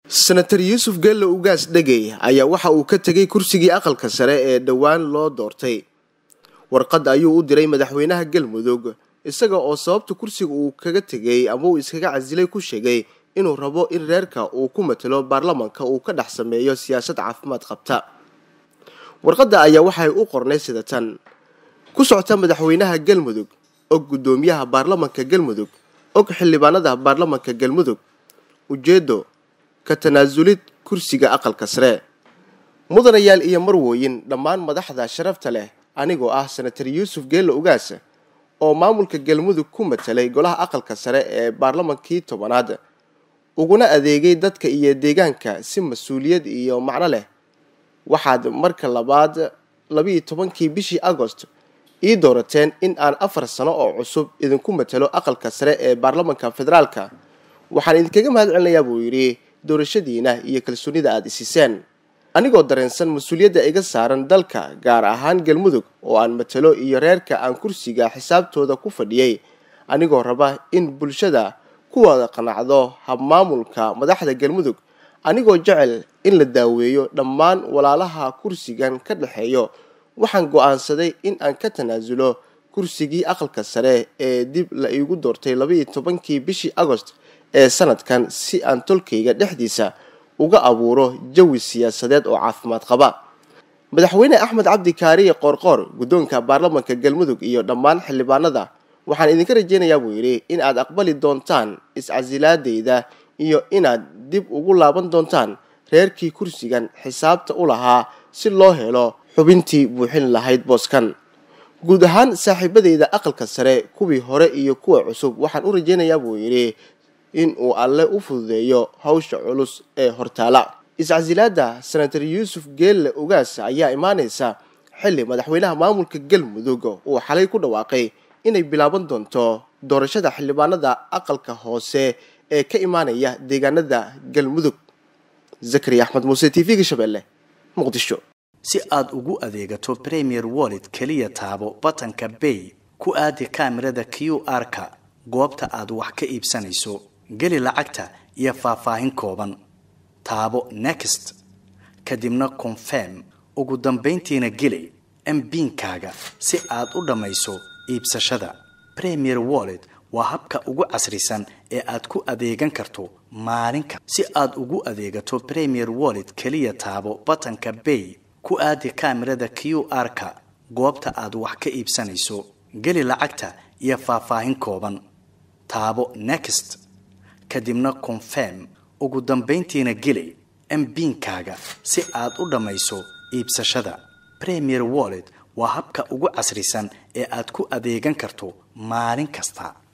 senator yuusuf gello ugaas dhegey ayaa waxa uu ka tegay kursigii aqalka sare ee dhowaan loo doortay warqad ayuu u diray madaxweynaha galmudug isaga oo sababta kursiga uu kaga tegay ama uu iskaga casilay ku sheegay inuu rabo in reerka uu ku matalo baarlamanka uu ka dhex sameeyo siyaasad caafimaad qabta warqadda ayaa waxay u qornay sida tan ku socota madaxweynaha galmudug og guddoomiyaha baarlamanka galmudug og xildhibaanada baarlamanka galmudug ujeedo ka tanaasulid kursiga aqalka sare mudanayaal iyo marwooyin dhammaan madaxda sharafta leh anigoo ah senatar yuusuf geello ugaas oo maamulka galmudug ku matalay golaha aqalka sare ee baarlamankii tobanaad uguna adeegay dadka iyo deegaanka si mas-uuliyad iyo macno leh waxaad marka labaad labiiyo tobankii bishii agost ii doorateen in aan afar sano oo cusub idinku matalo aqalka sare ee baarlamanka federaalka waxaan idinkaga mahad celinayaa buu yidhi doorashadiina iyo kalsoonida aada isiseen anigoo dareensan mas-uuliyadda iga saaran dalka gaar ahaan galmudug oo aan matalo iyo reerka aan kursiga xisaabtooda ku fadhiyey anigoo raba in bulshada ku wada qanacdo habmaamulka madaxda galmudug anigoo jecel in la daaweeyo dhammaan walaalaha kursigan ka dhexeeyo waxaan go-aansaday in aan ka tanaasulo kursigii aqalka sare ee dib la iigu doortay labaiyo tobankii bishii agost ee sanadkan si aan tolkayga dhexdiisa uga abuuro jawi siyaasadeed oo caafimaad qaba madaxweyne axmed cabdi kaariye qoorqoor guddoonka baarlamanka galmudug iyo dhammaan xildhibaanada waxaan idinka rajeynayaa buu yidhi in aad aqbali doontaan iscasilaadeyda iyo inaad dib ugu laaban doontaan reerkii kursigan xisaabta u lahaa si loo helo xubintii buuxin lahayd booskan guud ahaan saaxiibadeyda aqalka sare kuwii hore iyo kuwa cusub waxaan u rajeynayaa buu yidhi in uu alle u fududeeyo hawsha culus ee hortaala iscasilaada senator yuusuf geelle ugaas ayaa imaaneysa xilli madaxweynaha maamulka galmudug uu xalay ku dhawaaqay inay bilaaban doonto doorashada xildhibaanada aqalka hoose ee ka imaanaya deegaanada galmudug zakariya axmed muuse t v-ga shabeelle muqdisho si aad ugu adeegato premier wallet keliya taabo batanka bay ku aadi kaamirada q r-ka goobta aad wax ka iibsanayso geli lacagta iyo faahfaahin kooban taabo next kadibna confirm ugu dambayntiina geli mbiinkaaga si aad u dhammayso iibsashada premier wallet waa habka ugu casrisan ee aad ku adeegan karto maalinka si aad ugu adeegato premier wallet keliya taabo batanka bay ku aadi kaamirada q r-ka goobta aad wax ka iibsanayso geli lacagta iyo faahfaahin kooban taabo next kadibna confirm ugu dambayntiina geli mbiinkaaga si aad u dhammayso iibsashada premier wallet waa habka ugu casrisan ee aad ku adeegan karto maalin kasta